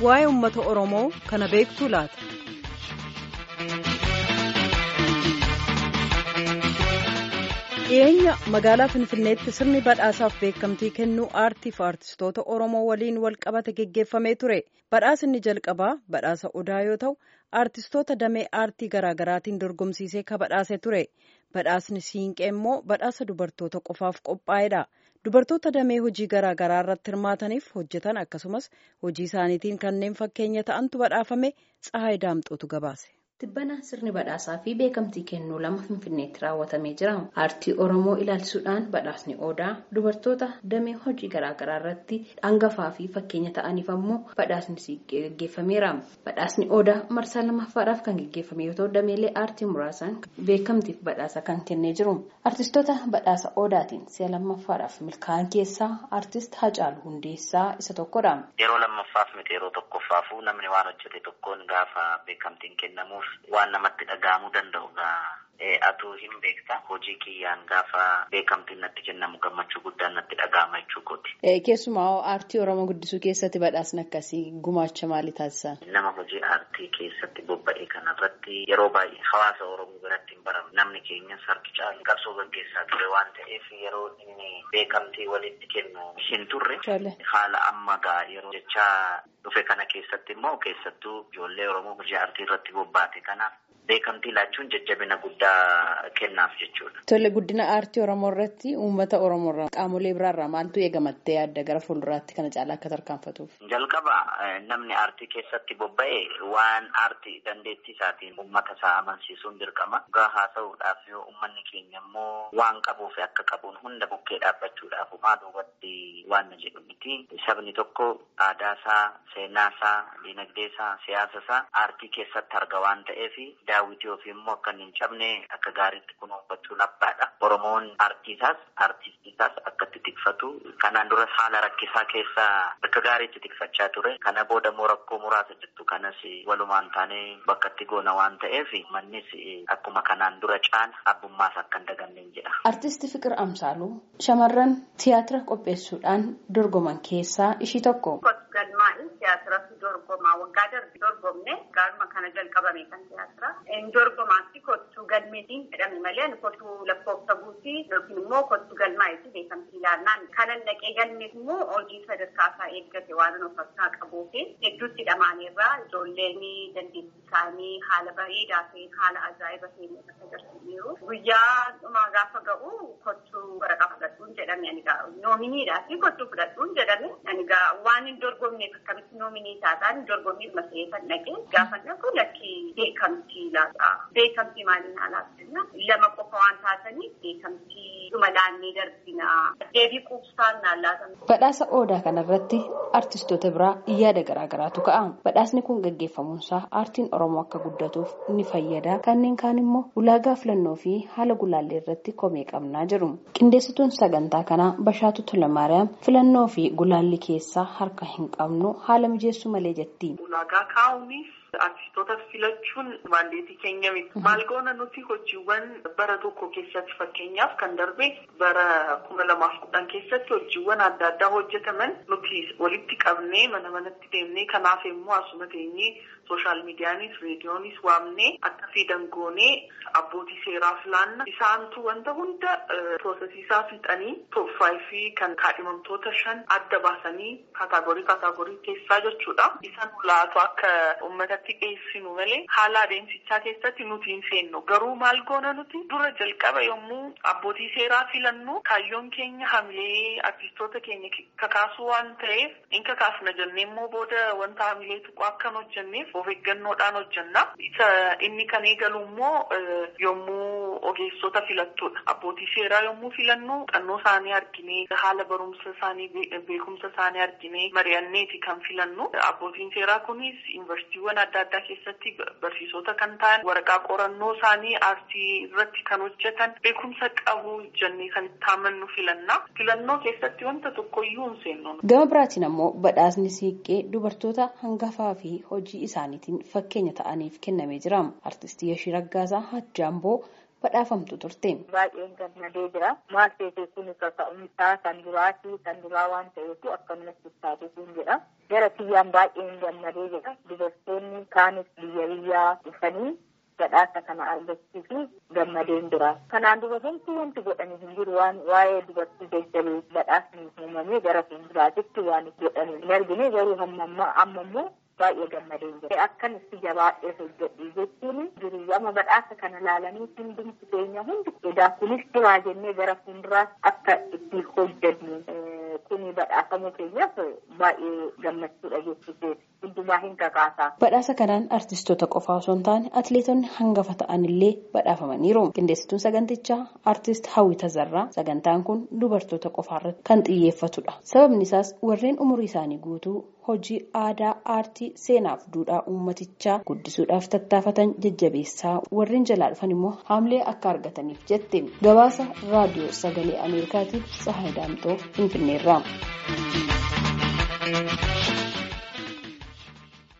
waa'ee uummata Oromoo kana beektuu laata? dhiyeenya magaalaa finfinneetti sirni badhaasaaf beekamtii kennuu aartiif aartistoota oromoo waliin wal qabate geggeeffamee ture badhaasinni jalqabaa badhaasa odaa yoo ta'u aartistoota damee aartii garaagaraatiin dorgomsiisee ka badhaase ture badhaasni siinqee immoo badhaasa dubartoota qofaaf qophaa'edha dubartoota damee hojii garaagaraa irratti hirmaataniif hojjetan akkasumas hojii isaaniitiin kanneen fakkeenya ta'antu badhaafame tsahaay daamxootu gabaase. Tibbana sirni badhaasaa fi beekamtii kennuu lama Finfinneetti raawwatamee jira. Aartii Oromoo ilaalchisuudhaan badhaasni Odaa dubartoota damee hojii garaagaraa irratti hangafaa fi fakkeenya ta'aniif ammoo badhaasni siiqqee gaggeeffameera. Badhaasni Odaa marsaa lammaffaadhaaf kan gaggeeffame yoo ta'u dameelee aartii muraasaan beekamtiif badhaasa kan kennee jiru. Aartistoota badhaasa Odaatiin si'a lammaffaadhaaf milkaa'an keessaa aartist Hacaaluu Hundeessaa isa tokkodha. Yeroo lammaffaaf miti yeroo tokkoffaafuu namni waan hojjete tokkoon gaafa beekamtiin kennamuuf. waan namatti dhaga'amuu danda'udha. Atuu hin beekta hojii kiyyaan gaafa beekamtiin natti kennamu gammachuu guddaan natti dhaga'ama jechuu kooti. Keessumaa aartii Oromoo guddisuu keessatti badhaasni akkasii gumaacha maalii taasisan? Nama hojii aartii keessatti bobba'e kanarratti yeroo baay'ee hawaasa Oromoo biratti hin baramu. Namni keenyas harki caalu qabsoo gaggeessaa ture waan ta'eef yeroo inni beekamtii walitti kennu hin turre haala amma ga'a yeroo jechaa dhufe kana keessatti immoo keessattuu ijoollee Oromoo hojii aartii irratti bobbaate kanaaf beekamtii laachuun jajjabina guddaa kennaaf jechuudha. Tole guddina aartii Oromoo irratti uummata Oromoo irraa qaamolee biraarraa maaltu eegamattee yaadda gara fuulduraatti kana caalaa akka tarkaanfatuuf? Jalqaba namni aartii keessatti bobba'e waan aartii dandeettii isaatiin uummata isaa amansiisuun dirqama. Dhugaa haasa'uudhaaf yoo uummanni keenya immoo waan qabuuf akka qabuun hunda bukkee dhaabbachuudhaaf maa duubatti waan na jedhu miti. Sabni tokko aadaa isaa, seenaa isaa, dinagdee isaa, siyaasa isaa aartii keessatti arga waan ta'eef daawwitii ofii immoo akka hin cabne akka gaariitti kunuunfachuun abbaadha. Oromoon aartiisaas aartistiisaas akka itti tikfatu kanaan duras haala rakkisaa keessa akka gaariitti tikfachaa ture. Kana booda immoo rakkoo muraasa jirtu kanas walumaan taanee bakka itti goona waan ta'eef mannis akkuma kanaan dura caala abbummaas akka hin daganne jedha. Artisti Fiqir Amsaaluu shamarran tiyaatira qopheessuudhaan dorgoman keessaa ishii tokko. Galmaa'in tiyaatiratu dorgomaa waggaa darbe dorgomne gaaruma kana jalqabame kan tiyaatira. Dorgomaatti kottuu galmeetiin jedhame malee kottuu lakkoofsa guutii yookiin immoo kottuu galmaa'eeti beekamtii ilaannaan kanan dhaqee galmeef immoo hojii sadarkaasaa eeggate waan of harkaa qabuuf hedduutti dhamaaneerraa ijoolleen dandeettii isaanii haala bareedaa ta'een haala ajaa'iba ta'een akka agarsiisaniiru. Guyyaa dhumaa gaafa ga'u kottuu waraqaa fudhadhuun jedhame ani noominiidhaa fi kottuu fudhadhuun jedhame ani waan hin dorgomneef akkamitti noominii taataan dorgommii masee kan dhaqee gaafa dhaqu lakkii beekamtii laata. Beekamtii maaliin alaabsina lama qofa waan taataniif beekamtii dhuma laannee darbina. Deebii quubsaan naan laatan. Badhaasa Odaa kanarratti artistoota biraa yaada garaagaraatu ka'a. Badhaasni kun gaggeeffamuunsaa aartiin Oromoo akka guddatuuf ni fayyada. Kanneen kaan immoo ulaagaa filannoo fi haala gulaallee irratti komee qabnaa jiru. Qindeessituun sagantaa kanaa Bashaatu Tulamaariyaam filannoo fi gulaalli keessaa harka hin qabnu haala mijeessuu malee jetti. Ulaagaa kaa'uunis artistoota filachuun maandeetii keenya miti. Maal goona nuti hojiiwwan bara tokko keessatti fakkeenyaaf kan darbe bara kuma lamaaf kudhan keessatti hojiiwwan adda addaa hojjetaman nuti walitti qabnee mana manatti deemnee kanaaf immoo asuma teenyee sooshaal miidiyaanis reediyoonis waamnee akka fidan goonee abbootii seeraa filaanna isaantu wanta hunda piroosesiisaa fixanii tooffaayi kan kaadhimamtoota shan adda baasanii kaataagorii kaataagorii keessaa jechuudha. Isaan laatu akka uummatatti dhiyeessinu malee haala adeemsichaa keessatti nuti hin seennu. Garuu maal goona nuti dura jalqaba yommuu abbootii seeraa filannu kaayyoon keenya hamilee artistoota keenya kakaasuu waan ta'eef in kakaasna jennee immoo booda wanta hamilee tuquu akka hin hojjenneef of eeggannoodhaan hojjenna. Isa inni kan eegalu immoo yommuu ogeessota filattudha. Abbootii seeraa yommuu filannu xannoo isaanii arginee haala barumsa isaanii beekumsa isaanii arginee mari'anneeti kan filannu. Abbootiin seeraa kunis yuunivarsiitiiwwan adda addaa keessatti barsiisota kan ta'an waraqaa qorannoo isaanii aartii irratti kan hojjetan beekumsa qabu jennee kan itti amannu filanna. Filannoo keessatti wanta tokkoyyuu hin seennu. Gama biraatiin ammoo badhaasni siiqqee dubartoota hangafaa fi hojii isaaniitiin fakkeenya ta'aniif kennamee jira. Artistii Yashii Raggaasaa Hajjaamboo badhaafamtu turte. Baay'een gammadee jira. Maal ta'e kun kaka'umsaa kan duraatii kan duraa waan ta'eef akkanumas istaatuutiin jedha. Gara kiyyaan baay'een gammadee jira. Dubartoonni kaanis biyya biyyaa dhufanii badhaasa kana argachuu fi gammadeen jira. Kanaan dura wanti wanti godhanii hin jiru waan waa'ee dubartii jajjabee badhaasni uumamee gara fuulduraatitti waan godhanii hin argine garuu amma immoo baay'ee gammadeen jira. Akkan itti jabaadhee hojjedhu jechuun jiru amma badhaasa kana laalanii hundumti keenya hundi edaa kunis jiraa jennee gara fuulduraatti akka itti hojjennu kuni badhaafamuu keenyaaf baay'ee gammachuudha jechuudha. Hundumaa hin kakaasaa. Badhaasa kanaan artistoota qofaa osoo hin taane atileetonni hangafa ta'anillee badhaafamaniiru. Qindeessituun sagantichaa artist Hawwi Tazarraa sagantaan kun dubartoota qofaarratti kan xiyyeeffatudha. Sababni isaas warreen umurii isaanii guutuu hojii aadaa aartii seenaaf duudhaa uummatichaa guddisuudhaaf tattaafatan jajjabeessaa warreen jalaa dhufan immoo haamlee akka argataniif jette gabaasa raadiyoo sagalee ameerikaatiif Tsahaay Daamtoo Finfinneerraa.